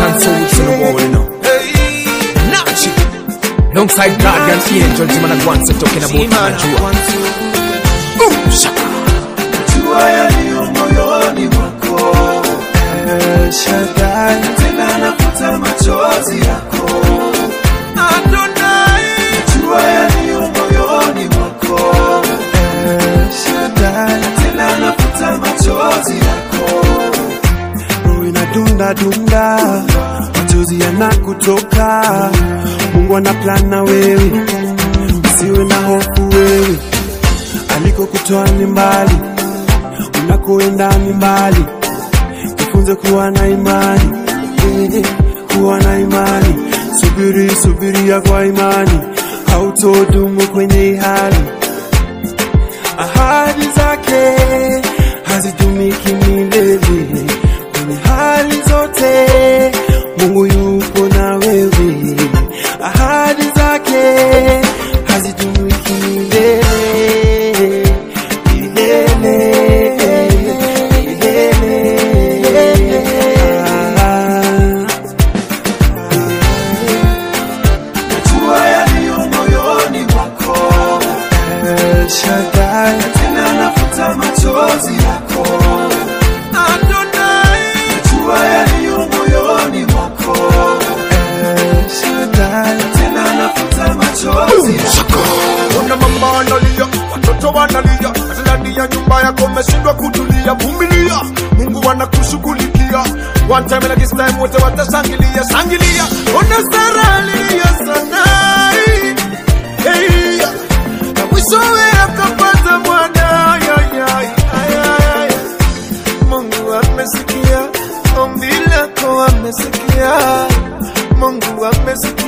one souls in the world, you know. Nachi. Alongside Guardian Angel, Jimana Gwanza talking about Najua. Boom, shaka. Jua yaliyo moyoni mwako El Shaddai, tena nafuta machozi yako Adonai, jua yaliyo moyoni mwako El Shaddai, tena nafuta machozi yako roho inadunda dunda, machozi yanakutoka. Mungu ana plan na wewe, usiwe na hofu wewe, alikokutoa ni mbali, unakoenda ni mbali. Jifunze kuwa na imani, eh, kuwa na imani. Subiri, subiria kwa imani, hautodumu kwenye hii hali ahadi zake hazitumiki milele kwenye hali zote. Mungu yupo na wewe, ahadi zake hazitumiki milele milele milele. Ah. Najua yaliyo moyoni mwako El Shaddai, tena nafuta machozi yako Adonai, najua yaliyo moyoni mwako El Shaddai, tena nafuta machozi yako Ona mama analia, watoto wanalia, hata ndani ya nyumba yako umeshindwa kutulia. Vumilia, Mungu anakushughulikia. One time like this time, wote watashangilia, shangilia. Ona Sara alilia sana, hey, na mwishowe akapata mwana. Ay, ay, ay, ay, ay, ay. Mungu amesikia ombi lako, amesikia Mungu amesikia